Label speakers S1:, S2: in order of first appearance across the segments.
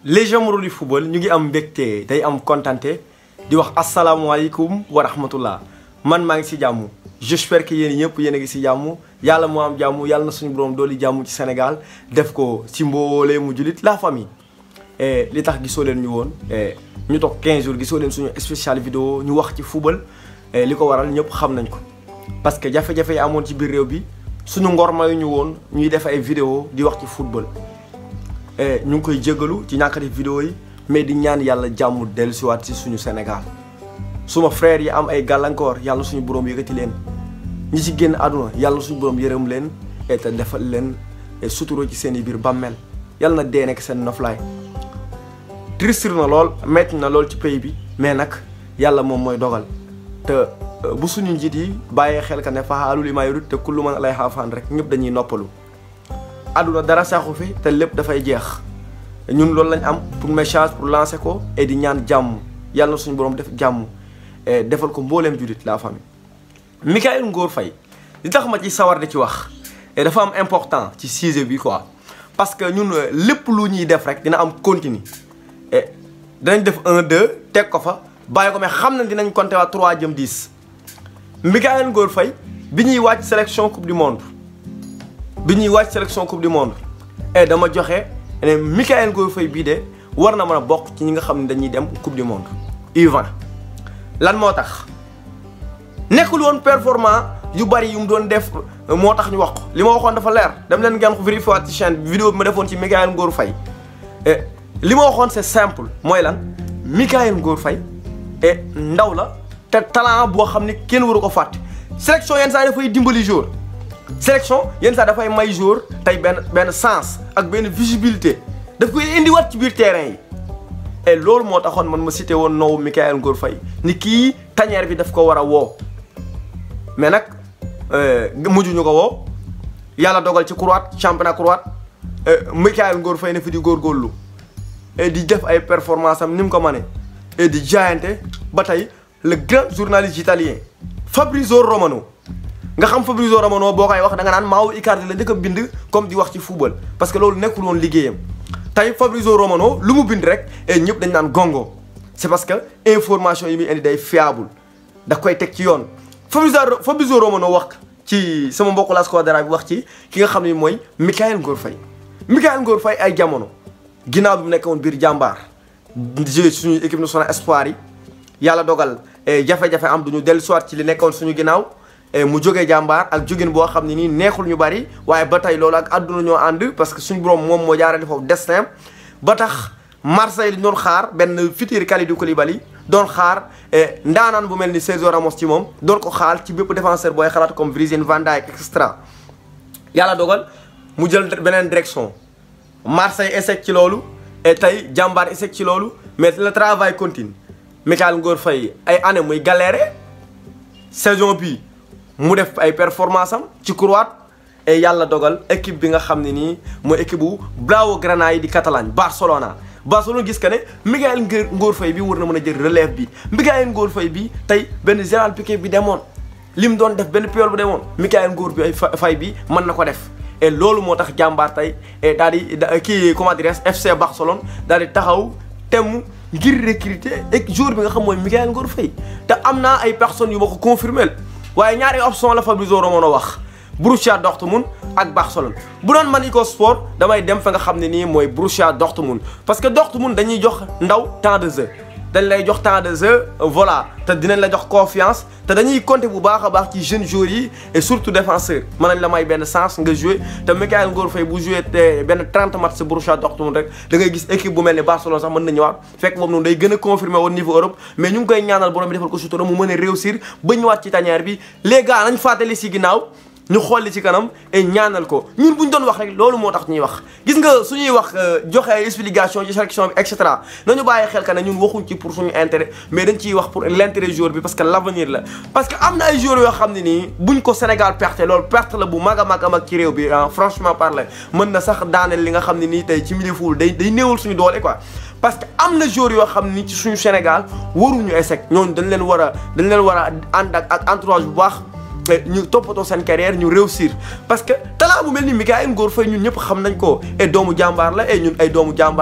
S1: les jamono du football ñu ngi am mbégte day am kontante di wax asalaamualeykum wa rahmatullah man maa ngi si jàmm j'espère que yéen ñëpp yéen a ngi si jàmm yàlla moo am jàmm yàlla na suñu borom dooli jàmm ci Sénégal def ko si mboolee mu julit la famille li tax gisoo leen ñu woon ñu toog 15 jours gisoo leen suñu spécial vidéo ñu wax ci football li ko waral ñëpp xam nañ ko parce que jafe-jafe yi amoon ci biir réew bi suñu ngor mayu ñu woon ñuy def ay vidéo di wax ci football ñu ngi koy jégalu ci ñàkk def vidéo yi mais di ñaan yàlla jàmm dellusiwaat ci suñu Sénégal suma frère yi am ay gàllankoor yàlla suñu borom yëkkati leen ñi ci génn àdduna yàlla suñu borom yërëm leen et te defal leen suturoo ci seen i biir bàmmeel yàlla na dee nekk seen noflaay triste na lool metti na lool ci pays bi mais nag yàlla moom mooy dogal te bu suñu njiit yi bàyyee xel ka ne fa'aalun limaa yuriid te kullu man alayhaa faan rek ñëpp dañuy noppalu àdduna dara saxu fi te lépp dafay jeex ñun loolu lañ am pour message pour lancer ko et di ñaan jàmm yàlla na suñu borom def jàmm defal ko mbooleem jullit la famille. Mikayil Ngor Faye li tax ma ci sawar di ci wax dafa am important ci sujet bi quoi parce que ñun lépp lu ñuy def rek dina am continue dinañ def un deux teg ko fa bàyyi ko mais xam na dinañ compter waa 3 jëm 10 Mikayil Ngor Faye bi ñuy wàcc sélection coupe du monde. bi ñuy wàcc sélection coupe du monde et dama joxe ne Mikayil Ngor Faye bii de war na mën a bokk ci ñi nga xam ne dañuy dem coupe du monde U20 lan moo tax nekkul woon performant yu bari yu mu doon def moo tax ñu wax ko li ma waxoon dafa leer dem leen ngeen ko vérifier waat ci chaîne bi vidéo bi ma defoon ci Mikayil Ngor Faye li ma waxoon c'est simple mooy lan Mikayil Ngor Faye et ndaw la te talent boo xam ne kenn waru ko fàtte sélection yenn saa dafay dimbali jour sélection yenn saa dafay may jour tey benn benn sens ak benn visibilité daf koy indiwaat ci biir terrain yi et loolu moo taxoon man ma cité woon noowu Mikayil Ngor Faye ni kii tanière bi daf ko war a woo mais nag mujj ñu ko woo yàlla dogal ci croate championnat croate Mikayil Ngor Faye ne fi di góorgóorlu et di def ay performance am ni mu ko mënee et di jaayante ba tey le grand journaliste italien Fabrizio Romano nga xam Fabrizio Romano boo koy wax da nga naan Mauro Icardi la njëkk a bind comme di wax ci football parce que loolu nekkul woon liggéeyam tey Fabrizio Romano lu mu bind rek et ñëpp dañ naan gongo c'est parce que information yi muy indi day fiable da koy teg ci yoon Fabrizio Fabrizio Romano wax ci sama mbokku la Squadra bi wax ci ki nga xam ne mooy Mikayil Ngor Faye Mikayil Ngor Faye ay jamono ginnaaw bi mu nekk woon biir jàmbaar joué suñu équipe nationale espoir yi yàlla dogal jafe-jafe am duñu dellu soit ci li nekkoon suñu ginnaaw mu jógee jàmbaar ak jógin boo xam ne nii neexul ñu bari waaye ba tey loolu ak àdduna ñoo ànd parce que suñu borom moom moo jaarale foofu destin ba tax Marseille doon xaar benn futur Kalidou Koulibaly doon xaar ndaanaan bu mel ni Sergio Ramos ci moom doon ko xaar ci bépp défenseur booy xalaat comme Virgil van Dijk et cetera. yàlla dogal mu jël beneen direction Marseille échec ci loolu et tey jàmbaar échec ci loolu mais le travail continue Mikayil Ngor Faye ay année muy galéré saison bi mu def ay performance am ci croate et yàlla dogal équipe bi nga xam ne nii mooy équipe bu Blaugrana yi di Catalogne Barcelona Barcelona gis que ne Mikayil Ngor Faye bi war na mën a jël relève bi Mikayil Ngor Faye bi tey benn Gérard Piqué bi demoon li mu doon def benn Puyol bu demoon Mikayil Ngor bi ay Faye bi mën na ko def et loolu moo tax jàmbaar tey et daal di kii comment dirais FC Barcelone daal di taxaw temm ngir recruter ak jour bi nga xam mooy Mikayil Ngor Faye te am naa ay personnes yu ma ko confirmé waaye ñaari option la Fabrizio Romano wax Borussia Dortmund ak Barcelone bu doon man Iko Sport damay dem fa nga xam ne nii mooy Borussia Dortmund parce que Dortmund dañuy jox ndaw temps de jeu dañ lay jox temps de jeu voilà te dinañ la jox confiance te dañuy compter bu baax a baax ci jeunes joueurs yi et surtout défenseur mën nañ la may benn chance nga jouer te Mikayil Ngor Faye bu jouer te benn 30 match si Borussia Dortmund rek da ngay gis équipe bu mel ni Barcelone sax mën na ñëwaat fekk boobu noonu day gën a confirmer woon niveau Europe mais ñu ngi koy ñaanal borom bi defal ko sutura mu mën a réussir ba ñëwaat ci tanière bi les gars nañ fàttali si ginnaaw ñu xool li ci kanam et ñaanal ko ñun bu ñu doon wax rek loolu moo tax ñuy wax gis nga suñuy wax joxe ay explication ci sélection bi et cetera nañu bàyyi xel ka ne ñun waxuñ ci pour suñu intérêt mais dañ ciy wax pour l'intérêt joueur bi parce que l'avenir la parce que am na ay joueurs yoo xam ne nii buñ ko Sénégal perte loolu perte la bu mag a mag a mag ci réew bi franchement parler mën na sax daaneel li nga xam ne nii tey ci milieu football day day néewal suñu doole quoi parce que am na joueurs yoo xam ni ci suñu Sénégal waruñu échec ñooñu dañ leen war a dañ leen war a ànd ak ak entourage bu baax ñu toppatoo seen carrière ñu réussir parce que talent bu mel ni Mikayil Ngor Faye ñun ñëpp xam nañ ko et doomu jàmbaar la et ñun ay doomu jàmbaar la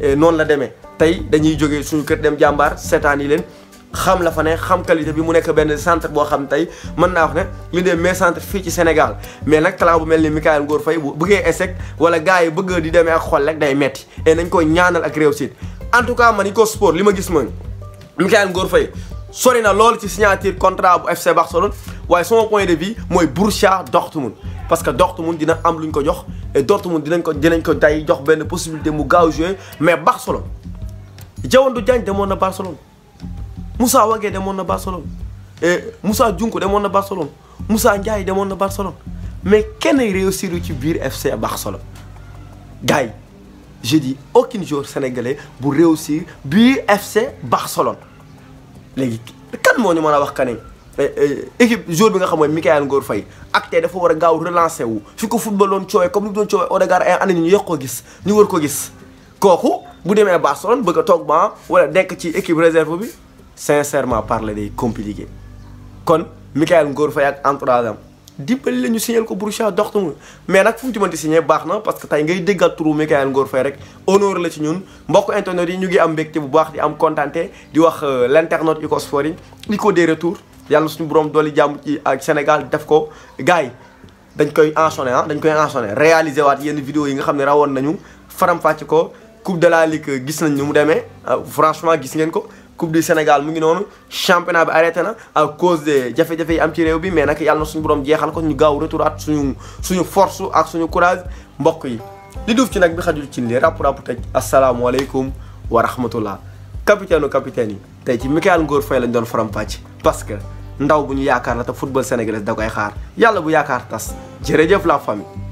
S1: noonu la demee tey dañuy jógee suñu kër dem jàmbaar seetaan yi leen xam la fa ne xam qualité bi mu nekk benn centre boo xam tey mën naa wax ne li des meilleurs centres fii ci Sénégal mais nag talent bu mel ni Mikayil Ngor Faye bu bëggee échec wala gars yi bëgg di demee ak xol rek day metti et nañ ko ñaanal ak réussite en tout cas man Iko Sport li ma gis mooy Mikayil Ngor Faye sori na loolu ci signature contrat bu FC Barcelone waaye sama point de vue mooy Borussia Dortmund parce que Dortmund dina am lu ñu ko jox et Dortmund dinañ ko dinañ ko day jox benn possibilité mu gaaw jouer mais Barcelone Diawandou Diagne demoon na Barcelone Moussa Wagué demoon na Barcelone et Moussa Diounko demoon na Barcelone Moussa Ndiaye demoon na Barcelone mais kenn réussir ci biir FC Barcelone gars yi je dis aucun joueur sénégalais bu réussir biir FC Barcelone léegi kan moo ñu mën a wax que ne équipe joueur bi nga xam mooy Mikayil Ngor Faye ak tey dafa war a gaaw relancer wu fi ko football doon coowee comme ni mu doon coowee Odegaard ay année ñu yokk ko gis ñu war ko gis kooku bu demee Barcelone bëgg a toog ba wala nekk ci équipe réserve bi sincèrement parler day compliqué kon Mikayil Ngor Faye ak entourage am dimbali la ñu signé ko Borussia Dortmund mais nag fu mu ci mënti signé baax na parce que tey ngay déggal turu Mikayil Ngor Faye rek honneur la ci ñun mbokk internet yi ñu ngi am mbégte bu baax di am contenté di wax l' internaute Iko Sport yi li ko des retours yàlla suñu borom dooli jàmm ci ak Sénégal def ko gars yi dañ koy enchaîner ah dañ koy enchaîner réaliser waat yenn vidéo yi nga xam ne rawoon nañu faram-fàcce ko coupe de la ligue gis nañ ni mu demee franchement gis ngeen ko coupe du Sénégal mu ngi noonu championnat bi arrêté na à cause de jafe-jafe yi am ci réew bi mais nag yàlla na suñu borom jeexal ko ñu gaaw retouraat suñu suñu force ak suñu courage mbokk yi li duuf ci nag bi xajul ci li ràpp ràpp tëj asalaamualeykum wa rahmatullah capitaine u capitaine yi tey ci Mikayil Ngor Faye lañ doon faram-fàcce parce que ndaw bu ñu yaakaar la te football sénégalais da koy xaar yàlla bu yaakaar tas jërëjëf la famille